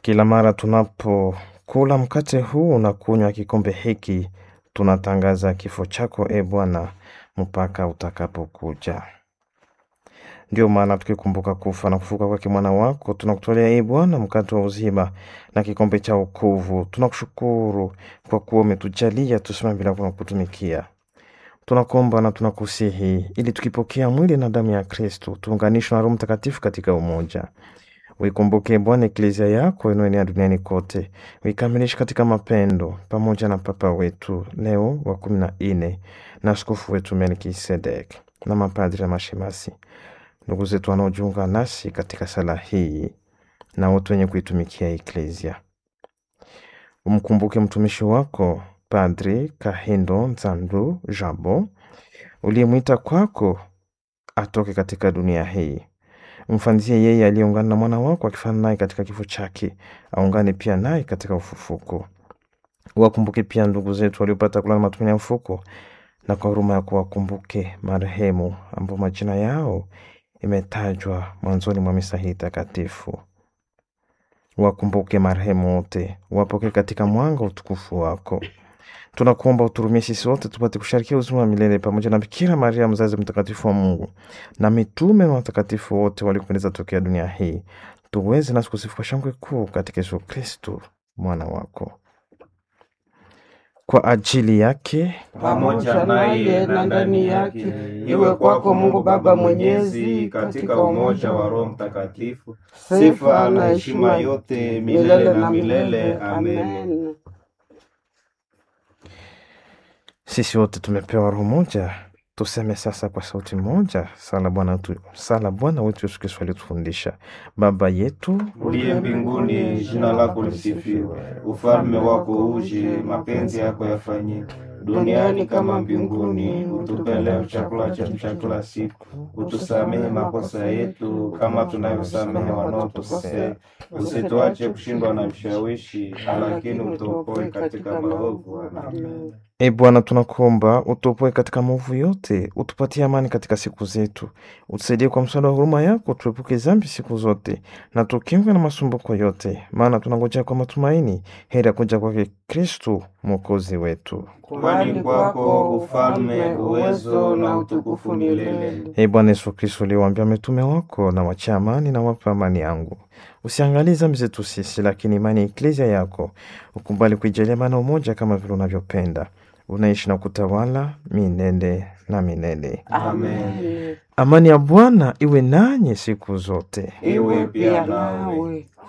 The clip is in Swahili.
Kila mara tunapokula mkate huu na kunywa kikombe hiki, tunatangaza kifo chako e Bwana mpaka utakapokuja. Ndio maana tukikumbuka kufa na kufuka kwake mwana wako, tunakutolea e Bwana mkate wa uzima na kikombe cha wokovu. Tunakushukuru kwa kuwa umetujalia tusimame bila kutumikia. Tunakuomba na tunakusihi ili tukipokea mwili na damu ya Kristo tuunganishwe na Roho Mtakatifu katika umoja. Uikumbuke Bwana eklezia yako inayoenea duniani kote, uikamilishe katika mapendo, pamoja na Papa wetu Leo wa kumi na nne na askofu wetu Melkisedek na mapadri na mashemasi, ndugu zetu wanaojiunga nasi katika sala hii na wote wenye kuitumikia eklezia. Umkumbuke mtumishi wako Padri Kahindo Nzandu Jabo uliyemwita kwako atoke katika dunia hii. Mfanzie yeye aliyeungana na mwana wako akifana naye katika kifo chake, aungane pia naye katika ufufuko. Wakumbuke pia ndugu zetu waliopata kulala matumaini ya ufufuko, na kwa huruma yako wakumbuke marehemu ambao majina yao imetajwa mwanzoni mwa misa hii takatifu. Wakumbuke marehemu wote, wapokee katika mwanga wa utukufu wako. Tunakuomba uturumie sisi wote tupate kusharikia uzima wa milele pamoja na Bikira Maria mzazi mtakatifu wa Mungu na mitume na watakatifu wote waliopendeza tokea dunia hii, tuweze nasi kusifu shangwe kuu katika Yesu Kristo mwana wako. Kwa ajili yake pamoja naye na ndani yake, iwe kwako Mungu Baba Mwenyezi, katika umoja wa Roho Mtakatifu, sifa na heshima yote milele na milele. Amen. Sisi wote tumepewa roho moja, tuseme sasa kwa sauti moja sala Bwana wetu, sala Bwana wetu Yesu Kristo alitufundisha: Baba yetu Uliye mbinguni, jina lako lisifiwe, ufalme wako uje, mapenzi yako yafanyike duniani kama mbinguni. Utupe leo chakula chetu cha kila siku, utusamehe makosa yetu kama tunavyosamehe wanaotukosea, usituache kushindwa na vishawishi, lakini utuokoe katika maovu. Amen. E Bwana, tunakuomba utuopoe katika maovu yote, utupatie amani katika siku zetu, utusaidie kwa msaada wa huruma yako, tuepuke dhambi siku zote na tukingwe na masumbuko yote, maana tunangojea kwa matumaini heri ya kuja kwake Kristu mwokozi wetu. Kwani kwako ufalme, uwezo na utukufu milele. E Bwana Yesu Kristu, uliwaambia mitume wako, na wacha amani na wapa amani yangu, usiangalie dhambi zetu sisi, lakini imani ya eklezia yako ukubali kuijalia maana umoja kama vile unavyopenda unaishi na kutawala milele na milele. Amen. Amani ya Bwana iwe nanyi siku zote. Iwe pia nawe.